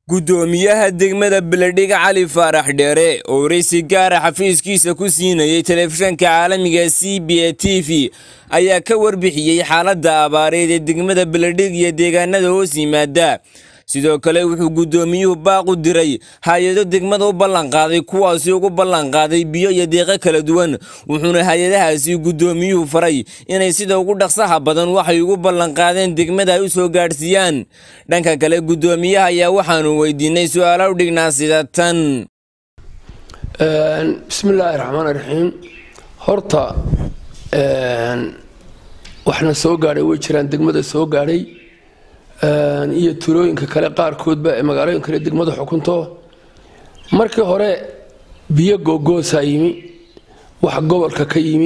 guddoomiyaha degmada beledhig cali faarax dheere oo waraysi gaara xafiiskiisa ku siinayay telefishanka caalamiga c b a t v ayaa ka warbixiyey xaaladda abaareed ee degmada beledhig iyo deegaanada hoos yimaada sidoo kale wuxuu guddoomiyuhu baaq u diray hay-ado degmada u ballanqaaday kuwaasi ugu ballanqaaday biyo iyo deeqo kala duwan wuxuuna hay-adahaasi guddoomiyuhu faray inay sida ugu dhaqsaha badan waxay ugu ballanqaadeen degmada ay u soo gaadhsiiyaan dhanka kale guddoomiyaha ayaa waxaanu weydiinay su-aalo u dhignaa sida tan bismillaahi raxmaan raxiim horta waxna soo gaadhay way jiraan degmada soo gaadhay iyo tulooyinka kale qaarkoodba ee magaalooyin kale degmada xukunto markii hore biyo googoosaa yimi wax gobolka ka yimi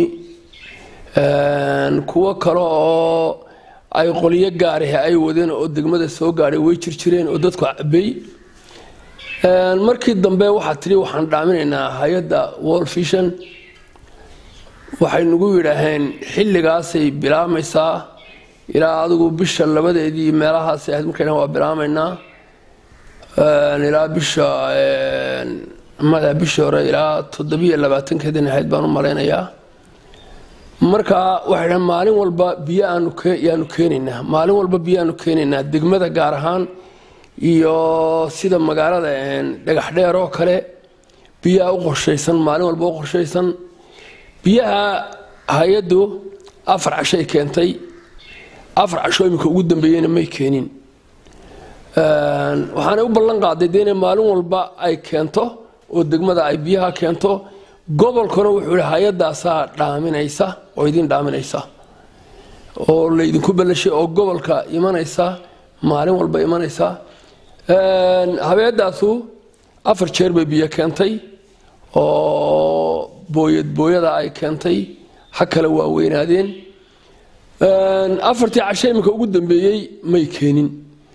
kuwo kale oo ay qolyo gaarahe ay wadeen oo degmada soo gaadhay way jirjireen oo dadku cabay markii dambe waxaa tidhi waxaan dhaaminaynaa hay-adda world vision waxay nagu yidhaaheen xilligaasay bilaabmaysaa ilaa adigu bisha labadeedii meelahaas ahayd markay waa bilaamaynaa ilaa bisha mada bishii hore ilaa toddobiyo labaatankeedan ahayd baan u malaynayaa marka waxay dhahen maalin walba biyo aanu yaanu keenaynaa maalin walba biyo aanu keenaynaa degmada gaar ahaan iyo sida magaalada dhagax dheer oo kale biyaha u qorshaysan maalin walba u qorshaysan biyaha hay-addu afar cashay keentay afar casho iminka ugu dambeeyeyna may keenin waxaanay u ballan qaaday dee inay maalin walba ay keento oo degmada ay biyaha keento gobolkuna wuxuu yihi hay-adaasaa dhaaminaysa oo idin dhaaminaysa oo laydinku ballashay oo gobolka imanaysa maalin walba imanaysa habeedaasu afar jeer bay biyo keentay oo booyad booyada ay keentay ha kale waa weynaadeen afartii cashe iminka ugu dambeeyey may keenin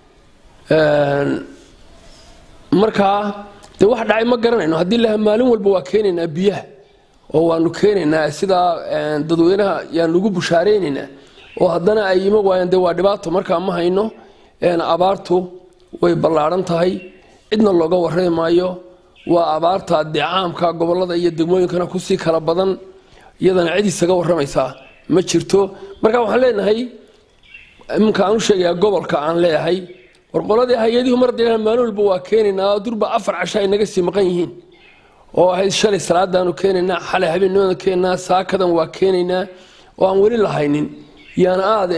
markaa dee wax dhacay ma garanayno haddii laha maalin walba waa keenaynaa biyaha oo waanu keenaynaa sidaa dadweynaha yaan ugu bushaareynayna oo haddana ay ima waayaan dee waa dhibaato markaa ma hayno abaartu way ballaadhan tahay cidna looga warrami maayo waa abaarta dee caamka gobolada iyo degmooyinkana kusii kala badan iyadana cid isaga warramaysaa ma jirto marka waxaan leenahay iminka aan u sheegayaa gobolka aan leeyahay war qoladii hay-adihu mar dee maalin walba waa keenaynaa durba afar casho ay naga sii maqan yihiin oo ahayd shalay salaadaanu keenaynaa xalay habeennimaanu keenaynaa saakadan waa keenaynaa oo aan weli lahaynin yaan aada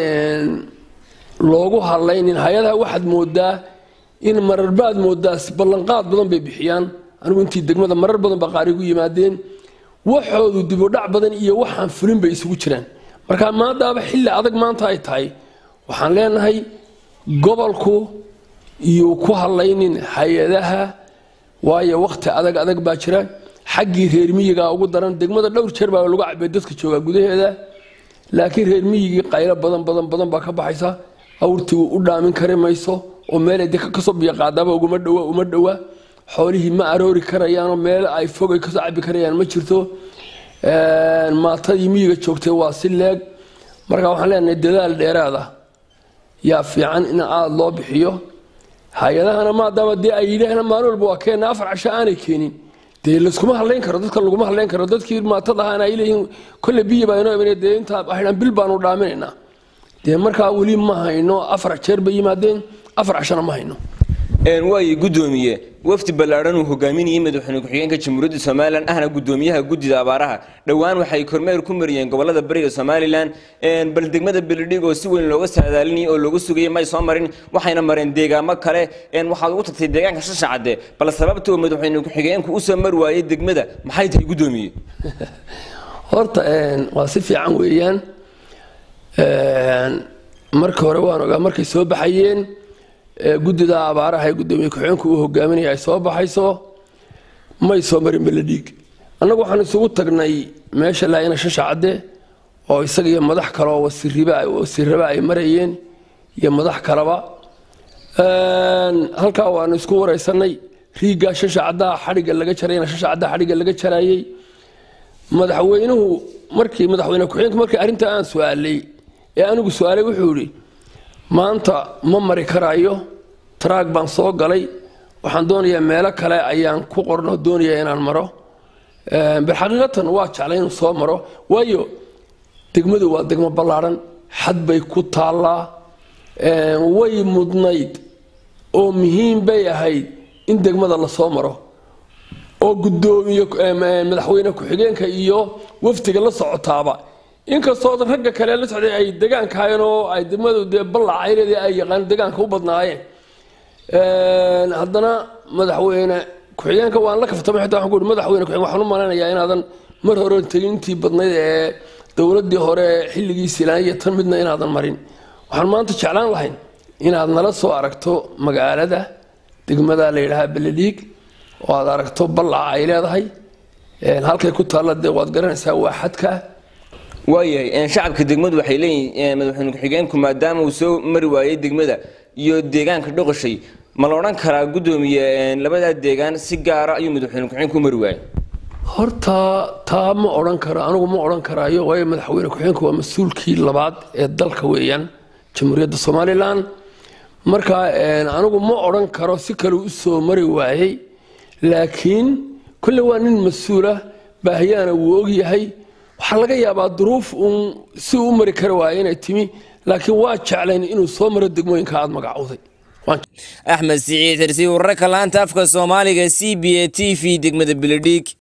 loogu hadlaynin hay-adaha waxaad moodaa in mararbaad moodaa ballanqaad badan bay bixiyaan anigu intii degmada marar badan baa qaarigu yimaadeen waxoodu dibudhac badan iyo waxaan fulin bay isugu jiraan marka maadaaba xilli adag maanta ay tahay waxaan leenahay gobolku iyo ku hadlaynin hay-adaha waayo wakhti adag adag baa jira xaggii reer miyiga ugu daran degmada dhowr jeer baa lagu cabay dadka jooga gudaheeda laakiin reer miyigii qaylo badan badan badan baa ka baxaysa awrtii u dhaamin kari mayso oo meelay de kasoo biyo qaadaaba uguma dhowa uma dhowa xoolihii ma aroori karayaanoo meel ay fogay kasoo cabi karayaan ma jirto maatadii miyiga joogtay waa si leeg marka waxaan leenahay dadaal dheeraada yaa fiican in aada loo bixiyo hay-adahana maadaama dee ay yidhaahna maalin walba waa keena afar casho aanay keenin dee layskuma hadlayn karo dadka laguma hadlayn karo dadkii maatada ahaana ay leeyihiin kolle biyi baa inoo imanay dee intaa waxay bil baanu dhaaminaynaa dee markaa weli ma hayno afar jeer bay yimaadeen afar cashona ma hayno waaye guddoomiye wafdi ballaadhan uu hogaaminayay madaxweyne ku-xigeenka jamhuuriyadda somalilan ahna guddoomiyaha guddida abaaraha dhowaan waxay kormeer ku mariyeen gobolada bariga somalilan bal degmada beledhig oo si weyn looga saadaalinayay oo looga sugayay may soo marin waxayna mareen deegaamo kale waxaad ugu tagtay deegaanka shashacade bal sababta uu madaxweyne ku-xigeenku usoo mari waayey degmada maxay tahay guddoomiye horta waa si fiican weeyaan marka hore waan ogaa markay soo baxayeen guddida abaaraha ee guddoomiye ku-xigeenku uu hogaaminaya ay soo baxayso may soo marin beledhiig annagu waxaan isugu tagnay meesha laayina shashacadde oo isaga iyo madax kale oo wasiirraba ay marayeen iyo madax kaleba halkaa waanu isku wareysanay riiggaa shashacaddaha xadhigga laga jarayna shashacaddaha xadhigga laga jarayey madaxweynuhu markii madaxweyne ku-xigeenku markii arrintaa aan su-aalay ee anigu su-aalay wuxuu yidhi maanta ma mari karaayo taraag baan soo galay waxaan doonayaa meelo kale ayaan ku qorno doonaya inaan maro bilxaqiiqatan waa jeclay inuu soo maro waayo degmadu waa degmo ballaadhan xad bay ku taallaa way mudnayd oo muhiim bay ahayd in degmada lasoo maro oo gudoomiye madaxweyne ku-xigeenka iyo wafdiga la socotaaba inkastoo ragga kale la socday ay degaankahayen oo ay degmadu dee ballacayleedii ay yaqaan degaanka u badnaayeen haddana madaxweyne ku-xigeenka waan la kaftamay xitaa waxaan ku uhi madaxweyne ku-xigeen waxaan u malaynayaa inaadan mar hore tegintii badnayd ee dowladdii hore xilligii silaan iyo tan midna inaadan marin waxaan maanta jeclaan lahayn inaad nala soo aragto magaalada degmada la yidhaahaa beledhiig oo aad aragto ballaca ay leedahay halkay ku taalla dee waad garanaysaa waa xadka waayahay shacabka degmadu waxay leeyihiin madaxweyne ku-xigeenku maadaama uu soo mari waayey degmada iyo deegaanka dhoqoshay ma la odhan karaa guddoomiye labadaa deegaan si gaara ayuu madaxweyne ku-xigeenku u mari waayey horta taa ma odhan karo anigu ma odhan karaayo waayo madaxweyne ku-xigeenku waa mas-uulkii labaad ee dalka weeyaan jamhuuriyadda somalilan marka anigu ma odhan karo si kale u soo mari waayey laakiin kolle waa nin mas-uulah baahiyaana wuu ogyahay waxaa laga yaabaa duruuf uun si uu u mari kari waaya inay timi laakiin waa jeclayn inuu soo maro degmooyinka aada magacowday axmed siciid xirsi wararka laanta afka soomaaliga c b a t v degmada beledhiig